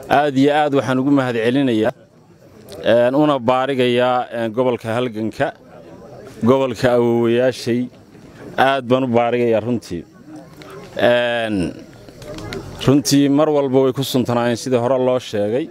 aad iyo aad waxaan ugu mahad celinayaa una baarigayaa gobolka halganka gobolka awowayaashay aad baan u baarigayaa runtii runtii mar walba way ku suntanaayeen sidii hore loo sheegay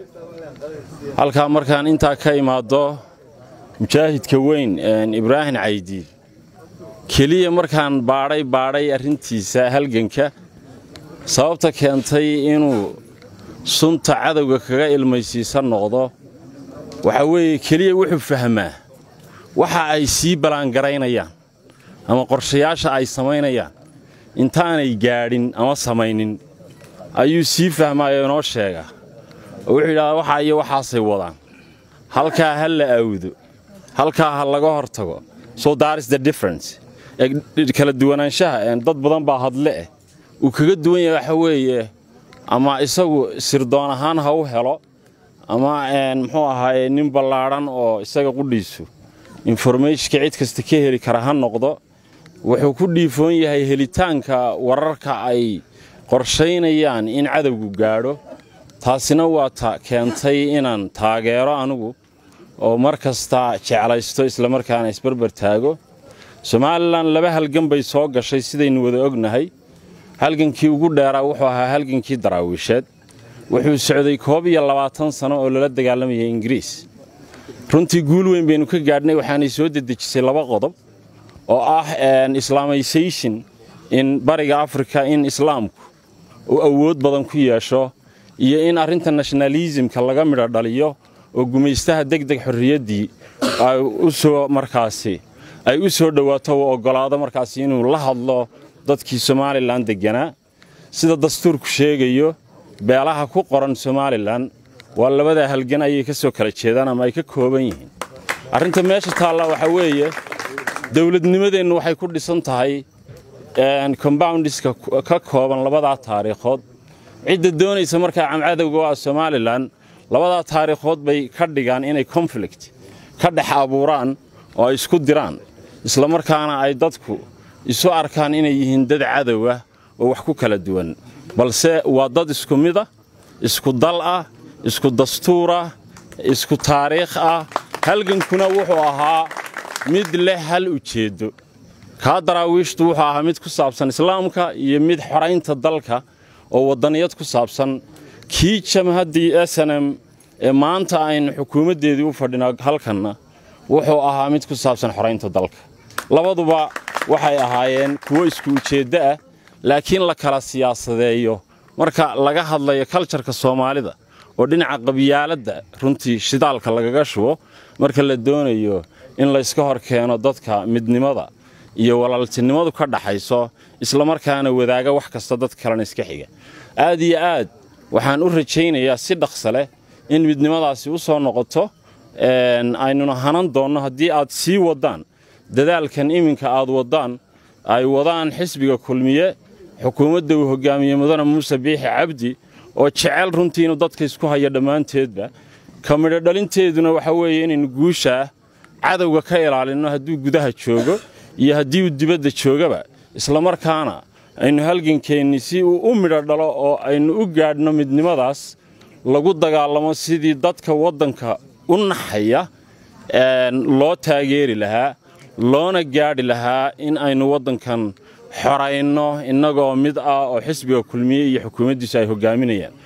halkaa markaan intaa ka imaaddo mujaahidka weyn ibraahim caydiid keliya markaan baadhay baadhay arrintiisa halganka sababta keentay inuu sunta cadowga kaga ilmaysiisan noqdo waxaa weeye keliya wuxuu fahmaa waxa ay sii ballaangaraynayaan ama qorshayaasha ay samaynayaan intaanay gaadhin ama samaynin ayuu sii fahmaayoo inoo sheegaa oo wuxuu yidhahdaa waxaa iyo waxaasay wadaan halkaa ha la awdo halkaa ha laga hor tago so daris the difference kala duwanaanshaha dad badan baa hadle eh uu kaga duwan yahay waxa weeye ama isagu sirdoon ahaan ha u helo ama muxuu ahaaye nin ballaadhan oo isaga qudhiisu informationka cid kasta ka heli kara ha noqdo wuxuu ku dhiifoon yahay helitaanka wararka ay qorshaynayaan in cadowgu gaadho taasina waa ta keentay inaan taageero anigu oo mar kasta jeclaysto islamarkaana isbarbar taago somalilan laba halgan bay soo gashay sidaynu wada ognahay halgankii ugu dheeraa wuxuu ahaa halgankii daraawiisheed wuxuu socday koob iyo labaatan sano oo lala dagaalamayay ingiriis runtii guul weyn baynu ka gaadhnay waxaanay soo dedejisay laba qodob oo ah islaamisation in bariga afrika in islaamku uu awood badan ku yeesho iyo in arrinta nationalismka laga midho dhaliyo oo gumaystaha degdeg xorriyaddii ay u soo markaasi ay u soo dhowaato uu oggolaado markaasi inuu la hadlo dadkii somalilan degganaa sida dastuurku sheegayo beelaha ku qoran somalilan waa labadaa halgan ayay ka soo kala jeedaan ama ay ka kooban yihiin arrinta meesha taalla waxaa weeye dowladnimadeennu waxay ku dhisan tahay comboundiska ka kooban labadaa taariikhood cidda doonaysa markaa camcadowga oo ah somalilan labadaa taariikhood bay ka dhigaan inay konflict ka dhex abuuraan oo ay isku diraan islamarkaana ay dadku isu arkaan inay yihiin dad cadow ah oo wax ku kala duwan balse waa dad isku mid ah isku dal ah isku dastuur ah isku taariikh ah halgankuna wuxuu ahaa mid leh hal ujeeddo kaa daraawiishtu wuxuu ahaa mid ku saabsan islaamka iyo mid xoraynta dalka oo waddaniyad ku saabsan kii jamhaddii snm ee maanta aynu xukuumaddeedii u fadhino halkanna wuxuu ahaa mid ku saabsan xoraynta dalka labaduba waxay ahaayeen kuwo isku ujeeddo ah laakiin la kala siyaasadeeyo marka laga hadlayo kaljarka soomaalida oo dhinaca qabyaaladda runtii shidaalka lagaga shubo marka la doonayo in layska hor keeno dadka midnimada iyo walaaltinimadu ka dhaxayso islamarkaana wadaaga wax kasta dad kalena iska xiga aad iyo aad waxaan u rajaynayaa si dhaqsa leh in midnimadaasi u soo noqoto aynuna hanan doonno haddii aad sii waddaan dadaalkan iminka aad waddaan ay wadaan xisbiga kulmiye xukuumadda uu hoggaamiye mudane muuse biixi cabdi oo jecel runtii inuu dadka isku hayo dhammaanteedba ka midho dhalinteeduna waxaa weeye inaynu guushaah cadowga ka ilaalinno hadduu gudaha joogo iyo haddii uu dibadda joogaba islamarkaana aynu halgankeenni si uu u midho dhalo oo aynu u gaadhno midnimadaas lagu dagaalamo sidii dadka waddanka u naxaya loo taageeri lahaa loona gaadhi lahaa in aynu waddankan xorayno innagoo mid ah oo xisbiga kulmiye iyo xukuumaddiisu ay hoggaaminayaan